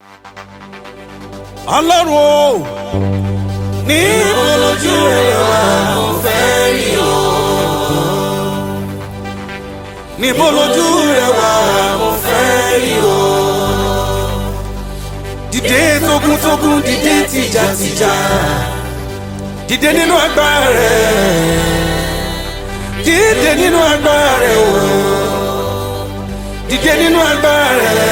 ọlọ́run o ní olójú rẹ̀ wá mo fẹ́ rí o. níbo lójú rẹ wà mo fẹ́ rí o. dìde tógúntógún dìde tìjàtìjà dìde nínú agbára rẹ dìde nínú agbára rẹ o dìde nínú agbára rẹ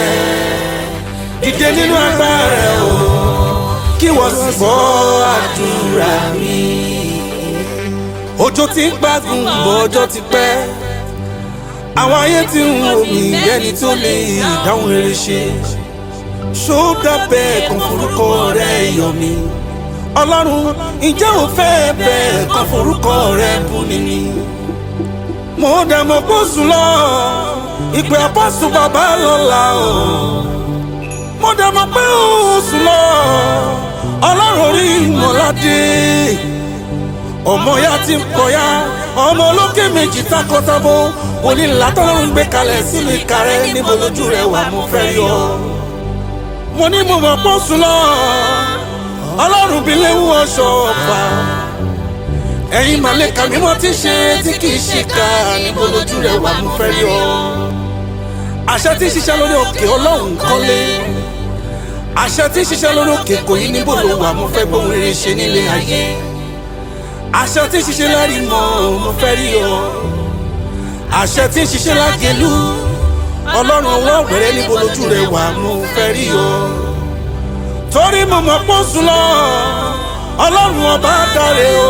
dìde nínú agbára rẹ o kí wọ́n sì gbọ́ àdúrà mi. òjò ti ń gbádùn bọ̀ ọjọ́ ti pẹ́ àwọn ayé tí ń wò mí ẹni tó lè dáhùn rere ṣe ṣódà bẹ́ẹ̀ kan forúkọ rẹ̀ yọ mí ọlọ́run ǹjẹ́ ò fẹ́ bẹ́ẹ̀ kan forúkọ rẹ̀ bú ni ni mo dẹ̀ mọ̀ kó sùn lọ ìpè àpọ́sù bàbá lọ́la o mo dẹ̀ mọ̀ pé ó sùn lọ ọlọ́run orí ìmọ̀ládé ọmọ ya ti ń kọyá ọmọ olókè méjì takọtabo onílà tọ́lọ́run gbé kalẹ̀ sínú ìka rẹ níbo lójú rẹ wà mo fẹ́ rí ọ. mo ní mo mọ̀ pọ́ sùn lọ ọlọ́run bí léwu ọ̀ṣọ́ ọ̀fà ẹ̀yin màlẹ́kà mímọ́ ti ṣe tí kì í ṣe ká níbo lójú rẹ wà mo fẹ́ rí ọ. àṣẹ tí ń ṣiṣẹ́ lórí òkè ọlọ́run kọ́lé àṣẹ tí ń ṣiṣẹ́ lórí òkè kò yí níbo ló wà mo fẹ́ gbóhùn rere ṣe nílé ayé àṣẹ tí ń ṣiṣẹ́ lárí mọ́ mo fẹ́ rí ọ àṣẹ tí ń ṣiṣẹ́ lágẹ̀lú ọlọ́run ọwọ́ ọ̀gbẹ̀rẹ̀ níbo lójú rẹ̀ wà mo fẹ́ rí ọ torí mo mọ̀ pọ́ sùn lọ ọlọ́run ọba dáre o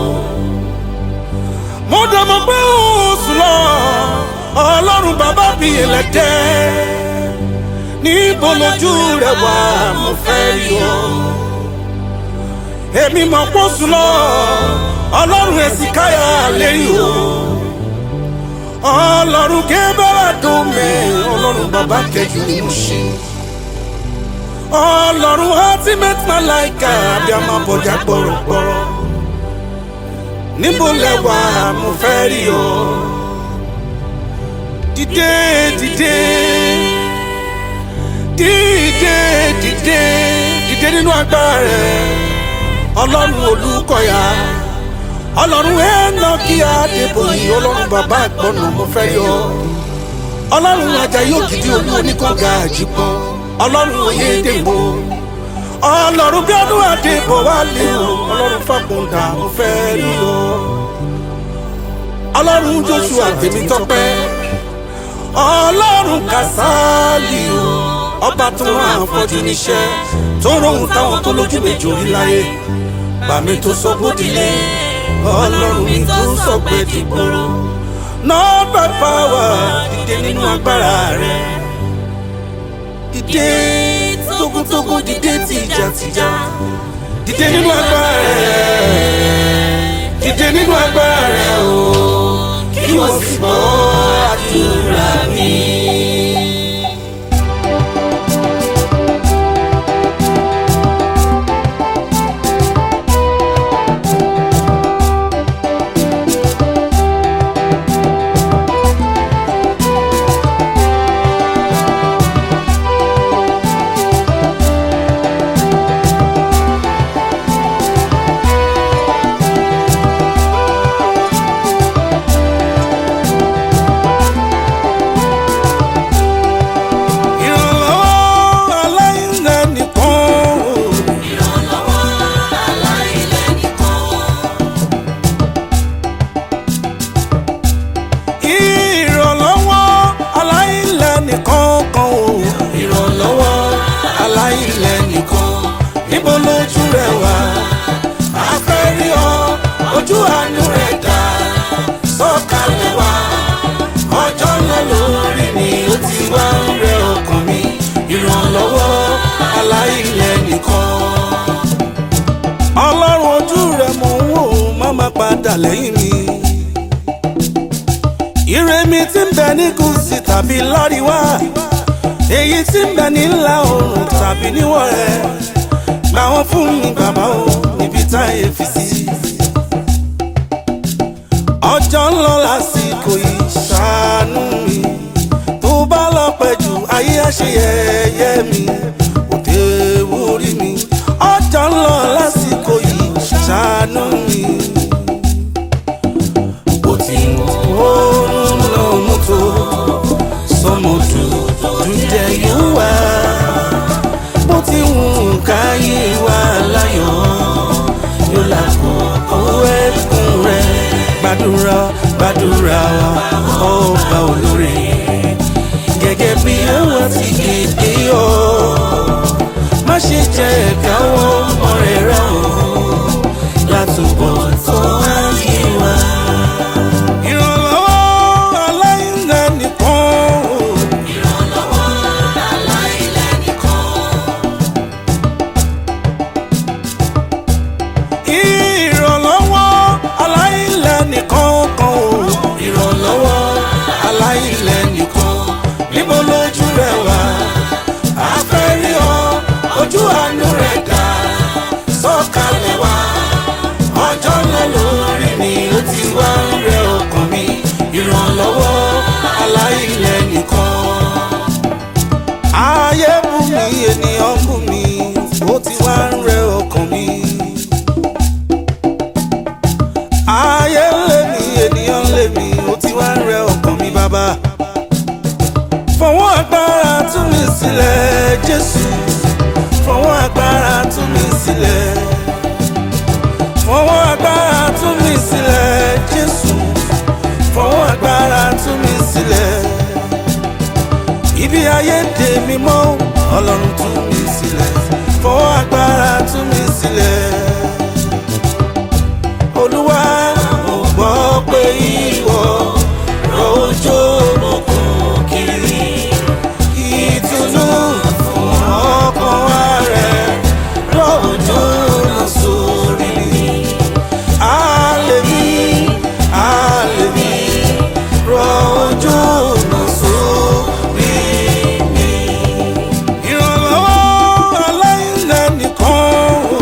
mo dẹ̀ mọ̀ pé ó sùn lọ ọlọ́run bàbá bí ẹlẹ́dẹ́ níbo lójú rẹ̀ wà mo fẹ́ rí ọ èmi mọ̀ pọ́ sùn lọ ọlọ́run ẹ̀sìn káyà lérí o ọlọ́run kébẹ́rẹ́ dùn mí ọlọ́run bàbá kẹjù ni mo ṣe ọlọ́run ultimate malaika bí a máa bọ̀jà gbọ̀rọ̀gbọ̀rọ̀ níbo lẹ́wà mo fẹ́ rí o dìde dìde dìde dìde dìde nínú agbára rẹ ọlọ́run olùkọ́yà ọlọ́run ẹ̀ẹ́nà kí adébòyí ọlọ́run bàbá àgbọ̀nà mo fẹ́ yọ ọlọ́run ajayi ògidì olú oníkọ̀ọ́gà àjípọ̀ ọlọ́run oyèdèbò ọlọ́run bí ọdún àdébò wà lé o ọlọ́run fàkùndà mo fẹ́ yọ ọlọ́run joshua tèmítọ́pẹ́ ọlọ́run kàsálì o ọba tó rán àfọ́jú níṣẹ́ tó rohùn táwọn tó lójú méjì orí láyé bàmí tó sọ bódìlé ọlọ́run mi tó sọ pé dìgbòrò not by power dìde nínú agbára rẹ dìde tógúntógún dìde tìjàtìjà dìde nínú agbára rẹ dìde nínú agbára rẹ o kí wọ́n sì gbọ́ àdúrà mi. ìrànlọ́wọ́ aláìlẹ́nìkan o. ìrànlọ́wọ́ aláìlẹ́nìkan. ìrànlọ́wọ́ aláìlẹ́nìkan kan o. ìrànlọ́wọ́ aláìlẹ́nìkan níbo lójú rẹ wà á fẹ́ rí ọ ojú àánú rẹ dá sọ̀kalẹ̀ wá ọjọ́ ńlá lórí mi ó ti wá ń rẹ ọkàn mi ìrànlọ́wọ́ aláìlẹ́nìkan. ọlọ́run ojú rẹ mò ń wò má má padà lẹ́yìn mi ire mi ti ń bẹ ní gúúsì tàbí láríwá èyí tí ń bẹ ní ìlà oòrùn tàbí níwọ̀ rẹ̀ gbà wọ́n fún mi bàbá o níbi táyé fi sí. ọjọ́ ń lọ lásìkò yìí ṣàánú mi tó bá lọ pẹ́ jù ayé àṣeyẹyẹ mi gbàdúrà gbàdúrà wa ọba olóore gẹ́gẹ́ bí àwọn ti kéde o má ṣe jẹ́ ẹ̀ka wọn ọmọ rẹ̀ rà o látúbọ̀ tó wáyé wa. ìrànlọ́wọ́ aláìlẹ̀ nìkan o. ìrànlọ́wọ́ aláìlẹ̀ nìkan kan o. ìrànlọ́wọ́ aláìlẹ̀ nìkan níbo lójú rẹ̀ wá. a fẹ́ rí ọ ojú àánú rẹ̀ dá sọ̀kalẹ̀ wá. ọjọ́ ńlá lórí mi ó ti wá ń rẹ ọkàn mi. ìrànlọ́wọ́ aláìlẹ̀ nìkan. ayé bú mi ènìyàn bú mi ó ti wá ń rẹ ọkàn mi ayé lé mi ènìyàn lé mi ó ti wá ń rẹ ọkàn mi bàbá. fọwọ́ agbára tú mi sílẹ̀ jésù fọwọ́ agbára tú mi sílẹ̀. fọwọ́ agbára tú mi sílẹ̀ jésù fọwọ́ agbára tú mi sílẹ̀. ibi ayé dè mí mọ́ ọlọ́run tú mi sílẹ̀ fọwọ́ agbára tú mi sílẹ̀ olúwa mo gbọ́ pé ìwọ rọ̀jò òkun kiri ìtùnú fún ọkàn wa rẹ̀ rọ̀jò lọ sórí mi. Àlèmí àlèmí rọ̀jò lọ sórí mi. Ìrànlọ́wọ́ aláìlẹ̀ nìkan o.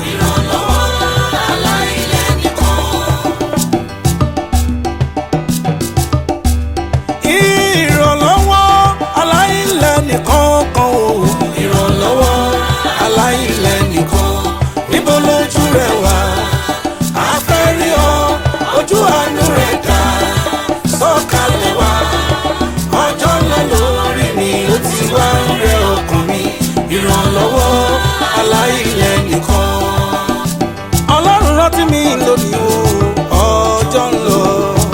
ìrànlọ́wọ́ aláìlẹ̀ nìkan kan o. ìrànlọ́wọ́ aláìlẹ̀ nìkan níbo lójú rẹ̀ wá. a fẹ́ rí ọ ojú àánú rẹ̀ dá sọ̀kalẹ̀ wá. ọjọ́ ńlá lórí mi ó ti wá ń rẹ ọkàn mi. ìrànlọ́wọ́ aláìlẹ̀ nìkan. ọlọ́run rántí mi lónìí o ọjọ́ ń lọ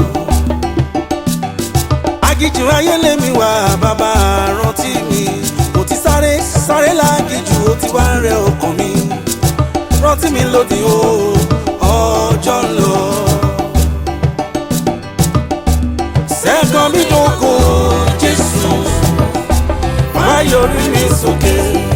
agijù ayé lèmi wá bàbá rántí mi mo ti sáré sáré lágijù ó ti wá ń rẹ ọkàn mi rántí mi lónìí o ọjọ́ ń lọ. sẹ́gun mi dógò jésù wá yọrí mi sókè.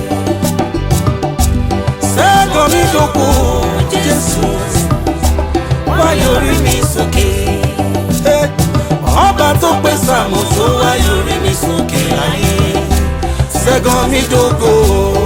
sẹ́gun mi dógò jésù wá yọrí mi sókè. Eh ọba tó pè sàmù tó wáyé orí mi sókè ayé ṣẹ́gun mi dógò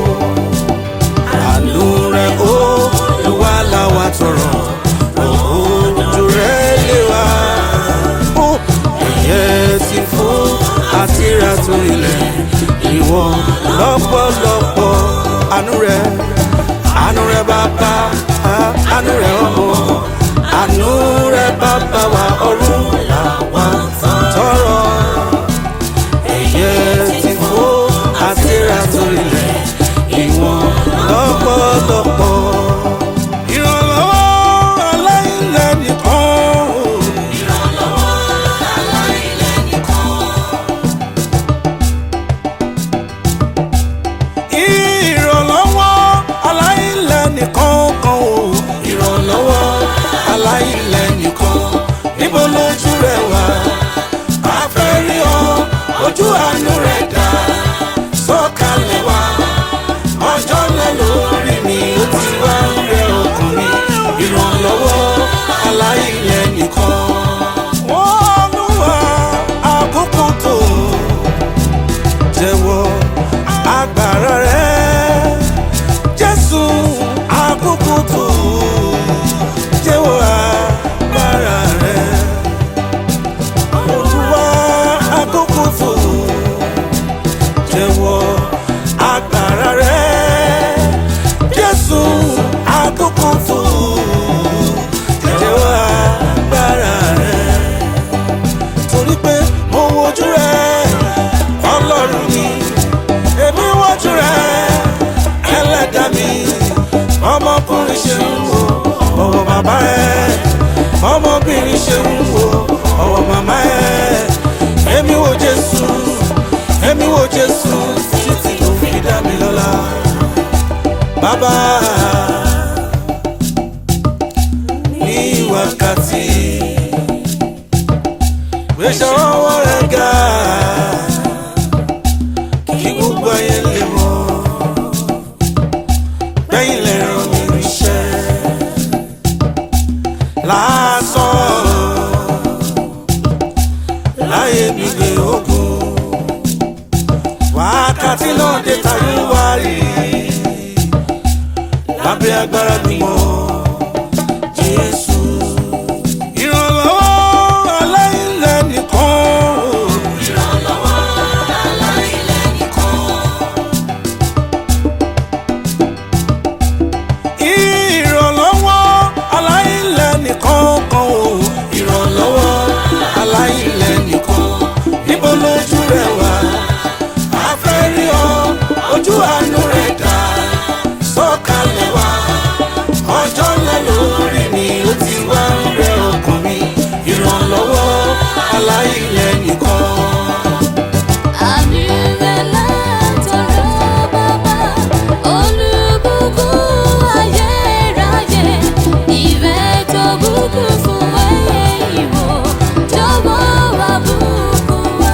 àánú rẹ̀ ó ló wá láwa tọrọ ojú rẹ̀ lé wa ó ẹ̀yẹ ti fò àti ra tó ilẹ̀ ìwọ lọ́pọ̀lọpọ̀ àánú rẹ̀ àánú rẹ̀ bàbá àánú rẹ̀ ọmọ àánú rẹ̀ bàbá wa ọ̀run làwa tọrọ ẹyẹ ti fò àti ra torí lẹ ìwọ̀n lọ́pọ̀lọpọ̀. ìrànlọ́wọ́ aláìlẹ̀ nìkan o. ìrànlọ́wọ́ aláìlẹ̀ nìkan kan o. ìrànlọ́wọ́ aláìlẹ̀ nìkan níbo lójú rẹ̀ wá. a fẹ́ rí ọ ojú àánú rẹ̀ dá sọ̀kalẹ̀ wá. ọjọ́ ńlá lórí mi ó ti wá ń rẹ ọkàn mi. ìrànlọ́wọ́ aláìlẹ̀ nìkan. wọ́n lù wá àkókò tó jẹ́wọ́ agbára rẹ̀ jésù àkókò tó jẹ́wọ́ agbára rẹ̀ olúwa àkókò tó jẹ́wọ́ agbára rẹ̀ jésù àkókò tó jẹ́wọ́ agbára rẹ̀ torí pé mo wojú rẹ̀ ọlọ́run ni èmi wojú rẹ̀ ẹlẹ́dà mi ọmọkùnrin ṣe ń wo ọmọ bàbá ẹ̀ ọmọbìnrin ṣe ń bàbá ní wákàtí gbèsè ọwọ́ rẹ̀ ga kí gbogbo ayé lè mọ̀ bẹ́yìn lè ràn mí ríṣẹ́ lásán láyé mi gbé ogun wákàtí náà dé tayé wárí lábẹ́ agbára gbìmọ̀ Jésù. Ìrànlọ́wọ́ aláìlẹ̀ nìkan. Ìrànlọ́wọ́ aláìlẹ̀ nìkan. Ìrànlọ́wọ́ aláìlẹ̀ nìkan kan o. Ìrànlọ́wọ́ aláìlẹ̀ nìkan. Níbo lójú rẹ̀ wá? A fẹ́ rí ọ, ojú àánú rẹ̀ dá. Sọ̀kalẹ̀ wá, ọjọ́ ńlá lórí mi, ó ti wá ń rẹ ọkàn mi. Ìrànlọ́wọ́ aláìlẹ̀ nìkan. Àmì rẹ̀ látọ̀rọ̀ bàbá olùbùkún ayérayé ìfẹ́ tó bùkún fún ẹyẹ ìwò jọ̀wọ́ wá bùkún wá.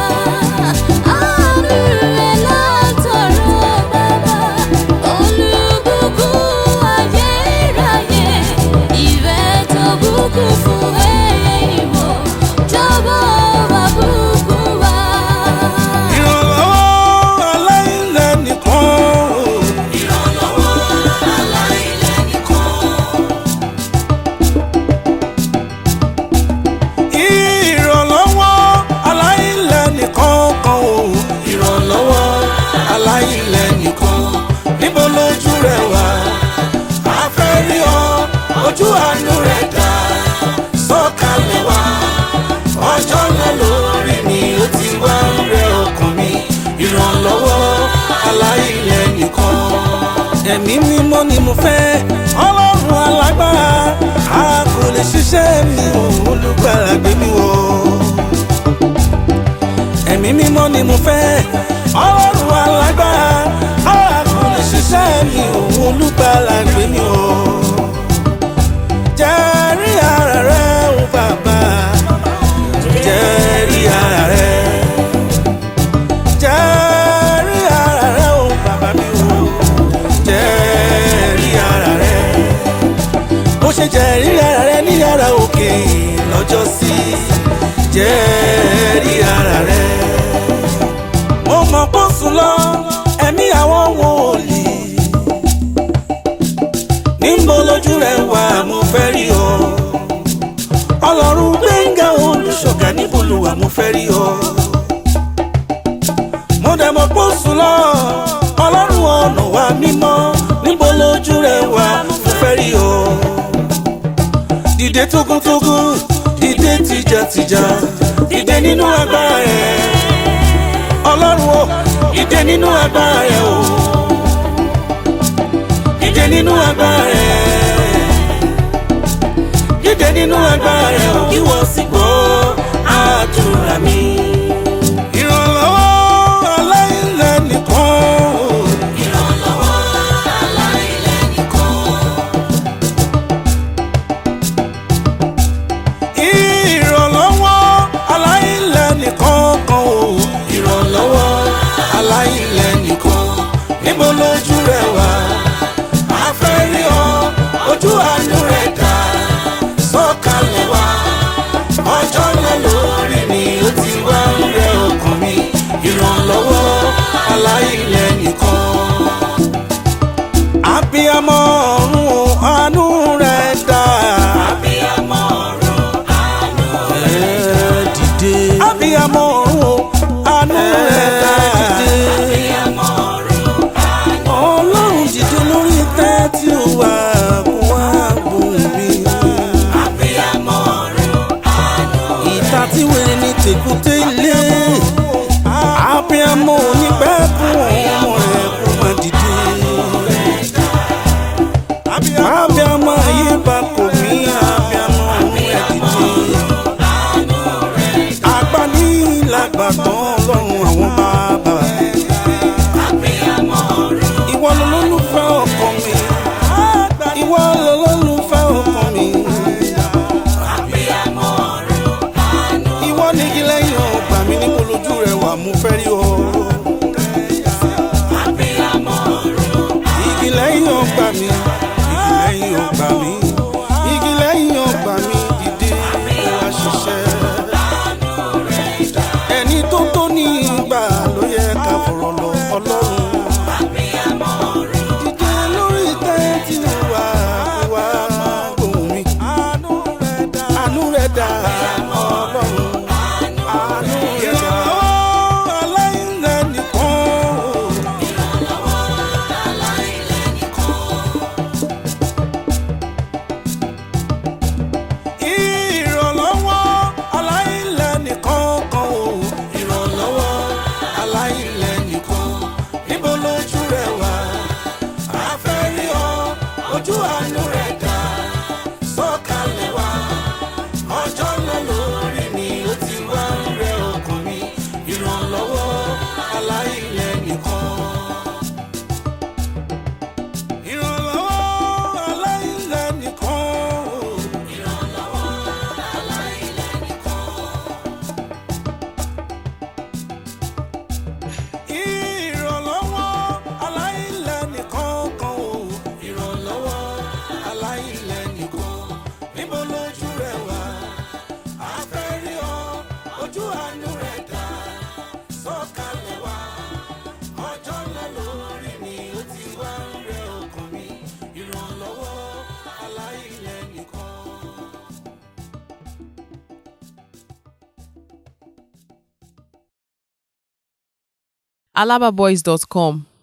Àmì rẹ̀ látọ̀rọ̀ bàbá olùbùkún ayérayé ìfẹ́ tó bùkún fún ẹyẹ ìwò jọ̀wọ́ wá bùkún wá. Ìrànlọ́wọ́ aláìlẹ̀ nìkan. Ìrànlọ́wọ́ aláìlẹ̀ nìkan. Ìrànlọ́wọ́ aláìlẹ̀ nìkan kan o. Ìrànlọ́wọ́ aláìlẹ̀ nìkan. Níbo lójú rẹ̀ wá? A fẹ́ rí ọ, ojú àánú rẹ̀ dá. Sọ̀kalẹ̀ wá, ọjọ́ ńlá lórí mi, ó ti wá ń rẹ ọkàn mi. Ìrànlọ́wọ́ aláìlẹ̀ nìkan. Ẹ̀mí mímọ́ ni mo fẹ́, ọlọ́run alágbára. A kò lè ṣiṣẹ́ mi ò olùgbàlà gbé mi wọ̀. Ẹ̀mí mímọ́ ni mo fẹ́, ọlọ́run alágbára. A kò lè ṣiṣẹ́ mi ò olùgbàlà gbé mi wọ̀. Jẹ́rí ara rẹ̀ o bàbá, jẹ́rí ara rẹ̀. Jẹ́rí ara rẹ̀ o bàbá mi o, jẹ́rí ara rẹ̀ bó ṣe jẹ́rí ara rẹ ní yàrá òkè lọ́jọ́ sí jẹ́rí ara rẹ. mo mọ̀ kó sùn lọ ẹ̀mí àwọn wòlíì níbo lójú rẹ wà mo fẹ́ rí ọ. ọlọ́run gbẹ̀ngà olùṣọ́gà níbo ló wà mo fẹ́ rí ọ. mo dẹ̀ mọ̀ kó sùn lọ ọlọ́run ọ̀nà wa mímọ́ níbo lójú rẹ wà mo fẹ́ rí ọ dìde tógúntógún dìde tìjàtìjà dìde nínú agbára rẹ ọlọ́run o dìde nínú agbára rẹ o dìde nínú agbára rẹ dìde nínú agbára rẹ o kí wọ́n sì gbọ́ àdúrà mi. ìrànlọ́wọ́ aláìlẹ̀ nìkan. Ìrànlọ́wọ́ aláìlẹ̀ nìkan. ìrànlọ́wọ́ aláìlẹ̀ nìkan kan o. ìrànlọ́wọ́ aláìlẹ̀ nìkan níbo lójú rẹ wà. a fẹ́ rí ọ ojú àánú rẹ dá sọ̀kalẹ̀ wá. ọjọ́ ńlá lórí mi ó ti wá ń rẹ ọkàn mi. ìrànlọ́wọ́ aláìlẹ̀ nìkan. abiyamọ ọ̀run o, àánú rẹ dá. Abiyamọ ọ̀run àánú ẹ dìde. abiyamọ ọ̀run o, àánú rẹ dá. Abiyamọ ọ̀run àánú alababoys.com